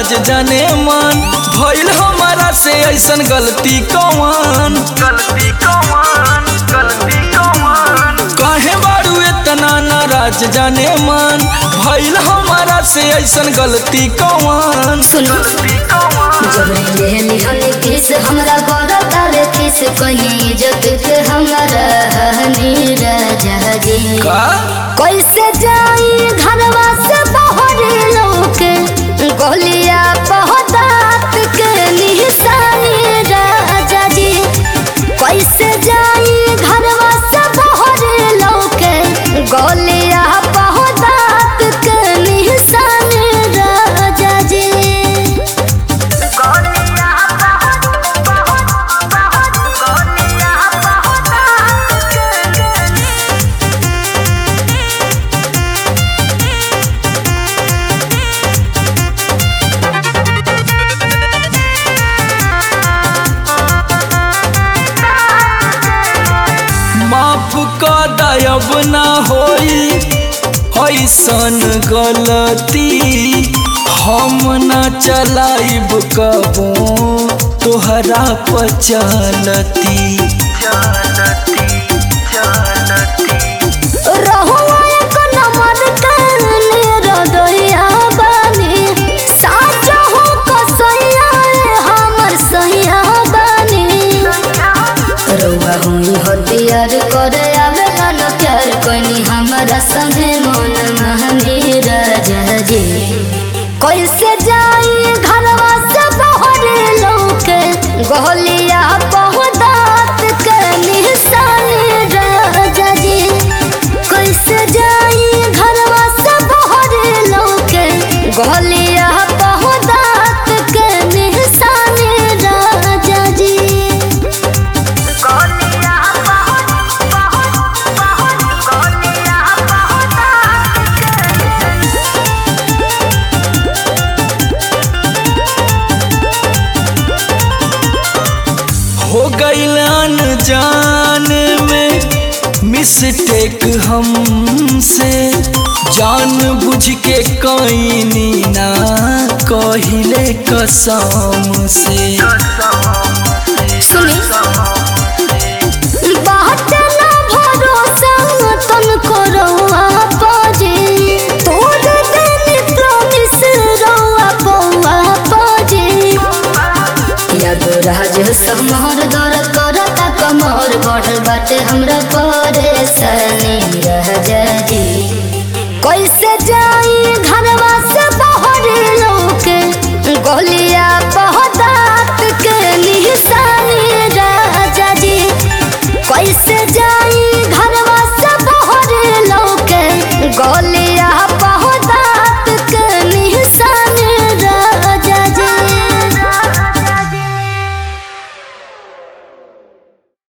राज जाने मन भइल हमारा से ऐसन गलती कौन गलती कौन गलती कौन काहे बारू इतना नाराज जाने मन भइल हमारा से ऐसन गलती कौन सुनो गलती कौन जब लेहनी हनी किस हमरा गोरा तारे किस कहीं इज्जत के हमरा हनी राजा जी का कैसे जाई घरवा से बहरे लोके गोलिया पहदात के निशानी राजा जी कैसे जाई घरवा से बहरे लोके गोलिया पहदात के निशानी राजा जी गोलियां बहुत बहुत बहुत गोलियां बहुत माफ का दयब ना होई ऐसन गलती हम ना चलाइब कबो तोहरा पचलती चलती चलती रहुआ एक नंबर काने रदइया बानी साचा हो कसैया रे हमर सैया बानी रहुआ हुई हथियार करे आवे न प्यार कोनी हमरा संगे मन महनी राजा जी कैसे जाई घरवा से बहरे लौके गोलिया पहुदात के निशानी राजा जी कैसे जाई घरवा से बहरे लौके गोलिया पहुदात के निशानी राजा जी गोलियां बहुत बहुत बहुत गोलियां बहुत हो गईल अनजान में मिस्टेक हमसे जान बुझ के कईनी ना कहिले कसम से सुनी बात ना भरोसा तन करौआ पाजे तोड़ देनी प्रॉमिस रौआ पौआ पाजे याद राज समहर दर करता कमर बढ़ल बाटे हमरा परेशानी